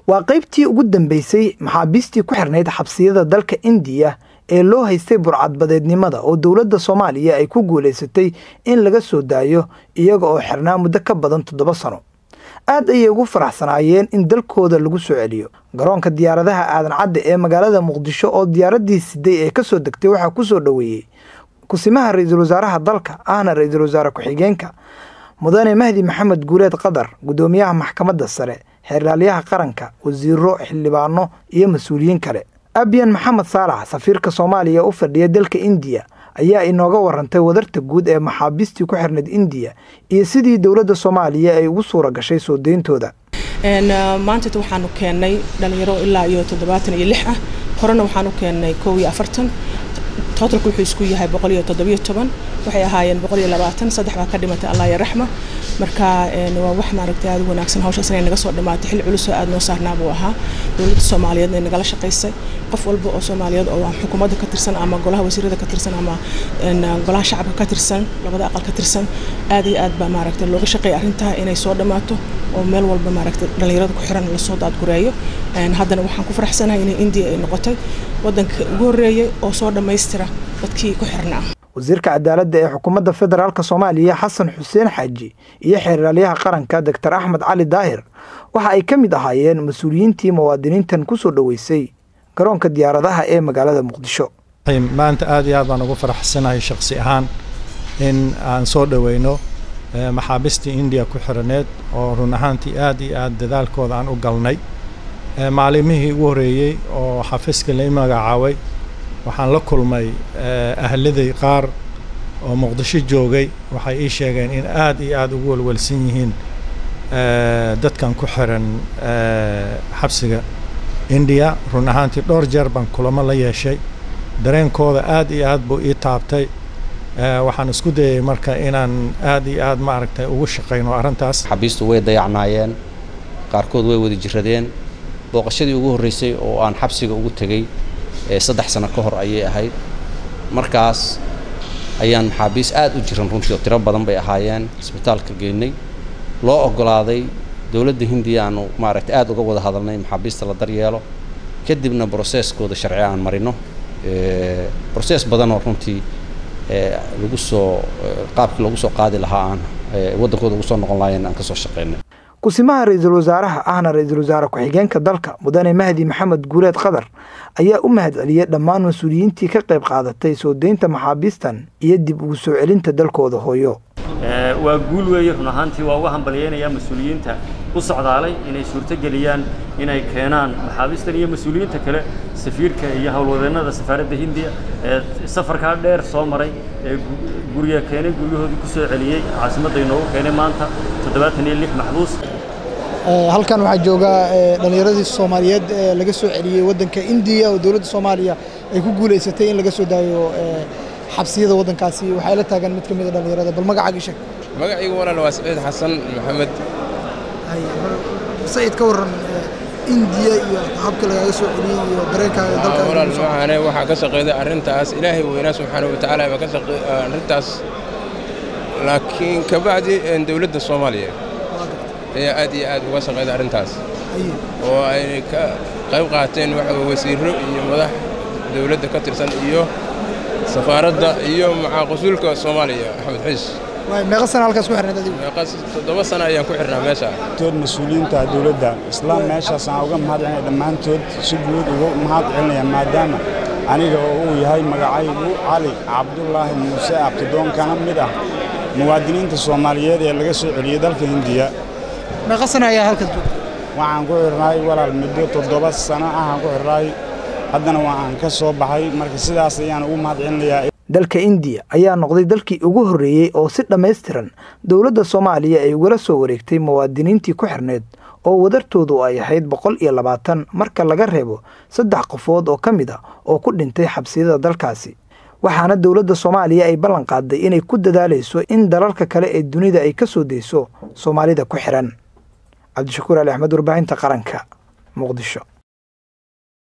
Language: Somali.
waa qaybtii ugu dambeysay maxaabiistii ku xirnayd xabsiyada dalka indiya ee loo haystay burcadbadeednimada oo dowladda soomaaliya ay ku guulaysatay in laga soo daayo iyaga oo xirnaa muddo ka badan toddoba sano aad ayay ugu faraxsanaayeen in dalkooda lagu soo celiyo garoonka diyaaradaha aadan cadde ee magaalada muqdisho oo diyaaraddii siday ee kasoo degtay waxaa kusoo dhoweeyey kusimaha ra-iisul wasaaraha dalka ahna ra-iisul wasaare ku-xigeenka mudane mahdi maxamed guuleed qadar guddoomiyaha maxkamadda sare xeerlaalyaha qaranka wasiiro xildhibaano iyo mas-uuliyiin kale abiyan maxamed saalax safiirka soomaaliya u fadhiya dalka indiya ayaa inooga warantay wadarta guud ee maxaabiistii ku xirnayd indiya iyo sidii dowladda soomaaliya ay ugu suura gashay soo deyntooda maantata waxaanu keennay dhalinyaro ilaa iyo toddobaatan iyo lix ah horena waxaanu keennay kow iyo afartan totalku wuxuu isku yahay boqol iyo toddobiyo toban waxay ahaayeen boqol iyo labaatan saddex baa ka dhimatay allah ya raxma marka waa wax maaragtay aada u wanaagsan hawshaas inay naga soo dhammaatay xil culusoo aada noo saarnaa buu ahaa dowladda soomaaliyeed inay nagala shaqaysay qof walba oo soomaaliyeed oo xukuumadda ka tirsan ama golaha wasiirada ka tirsan ama golaha shacabka ka tirsan labada aqal ka tirsan aad iyo aad baa maaragtay looga shaqeeya arrintaa inay soo dhammaato oo meel walba maaragtay dhallinyarada ku xiran lasoo daadgureeyo haddana waxaan ku faraxsanahay inay indiya ay noqotay waddanka ugu horreeyay oo soo dhammaystira dadkii ku xirnaa wasiirka cadaaladda ee xukuumadda federaalk soomaaliya xasan xuseen xaaji iyo xeeraalyaha qaranka doctor axmed cali daahir waxa ay ka mid ahaayeen mas-uuliyiintii muwaadiniintan ku soo dhoweysay garoonka diyaaradaha ee magaalada muqdisho maanta aad iyo aad baan ugu faraxsanahay shaksi ahaan in aan soo dhoweyno maxaabiistii indiya ku xiraneed oo run ahaantii aad iyo aad dadaalkooda aan u galnay maalimihii ugu horreeyey oo xafiiska lai magacaabay waxaan la kulmay ahladay qaar oo muqdisho joogay waxay ii sheegeen in aad iyo aad ugu welwelsan yihiin dadkan ku xiran xabsiga indiya run ahaantii dhowr jeer baan kulamo la yeeshay dareenkooda aad iyo aad buu ii taabtay waxaan isku dayay marka inaan aad iyo aad maaragtay ugu shaqayno arrintaas xabiistu way dayacnaayeen qaarkood way wada jiradeen booqashadii ugu horreysay oo aan xabsiga ugu tegey saddex sano ka hor ayay ahayd markaas ayaan maxaabiis aad u jiran runtii oo tiro badan bay ahaayeen isbitaalka geynay loo oggolaaday dowladda hindiya aanu maaragtay aad uga wada hadalnay maxaabiista la daryeelo kadibna broseskooda sharci aan marino broses badanoo runtii lagu soo qaabkii lagu soo qaadi lahaa aan waddankooda ugu soo noqon lahayen aan ka soo shaqaynay kusimaha ra-iisul wasaaraha ahna ra-iisul wasaare ku-xigeenka dalka mudane mahdi maxamed guuleed qadar ayaa u mahad celiyey dhammaan mas-uuliyiintii ka qayb qaadatay soo deynta maxaabiistan iyo dib ugu soo celinta dalkooda hooyo waa guul weeye run ahaantii waa uga hambalyaynayaa mas-uuliyiinta u socdaalay inay suurtogeliyaan inay keenaan maxaabiistan iyo mas-uuliyiinta kale safiirka iyo howlwadeennada safaaradda hindiya ee safarkaa dheer soo maray ee gurya keenay guryahoodii ku soo celiyey caasimadda inoogu keenay maanta toddobaatan iyo lix maxbuus halkan waxaa jooga dhallinyaradii soomaaliyeed ee laga soo celiyey waddanka indiya oo dowladda soomaaliya ay ku guulaysatay in laga soo daayo xabsiyada waddankaasi waxay la taagan mid ka mid a dhallinyarada bal magacaaga sheeg magacaygu walaal waa saciid xasan maxamed saciid ka warran indiya iyo habka lagaaga soo celiyey iyo dareenkaaga dalka walaal waxaane waxaa ka shaqeeday arrintaas ilaahay weynaa subxaana wa tacaala baa ka shaqeey arrintaas laakiin kabacdi dowladda soomaaliya ayaa aad iyo aad uga shaqeeday arrintaas oo ay ka qayb qaateen waxa wasiirro iyo madax dowladda ka tirsan iyo safaaradda iyo maxaaqusuulka soomaaliya axmed xiis meeqa sana halkaas ku xirnayd adigu meeqas toddoba sana ayaan ku xirnaa meesha tood mas-uuliyiinta dowladda islaan meeshaas aan uga mahad celinaya dhammaantood si guud uga mahad celinaya maadaama aniga oo uu yahay magacaygu cali cabdulaahi muuse abtidoon kana mid ah muwaadiniinta soomaaliyeed ee laga soo celiyey dalka hindiya meeqa sana ayaa halkaas joogtay waxaan ku xirnaay walaal muddo toddoba sano ah aan ku xirnaay haddana waa aan ka soo baxay marka sidaas ayaan ugu mahad celinayaa dalka indiya ayaa noqday dalkii ugu horreeyey oo si dhammaystiran dowladda soomaaliya ay ugala soo wareegtay muwaadiniintii ku xirneed oo wadartoodu ay ahayd boqol iyo labaatan marka laga reebo saddex qofood oo ka mid a oo ku dhintay xabsiyada dalkaasi waxaana dowladda soomaaliya ay ballan qaaday inay ku dadaalayso in dalalka kale ee dunida ay ka soo deyso soomaalida ku xihan cabdishakuur ali axmed warbaahinta qaranka muqdisho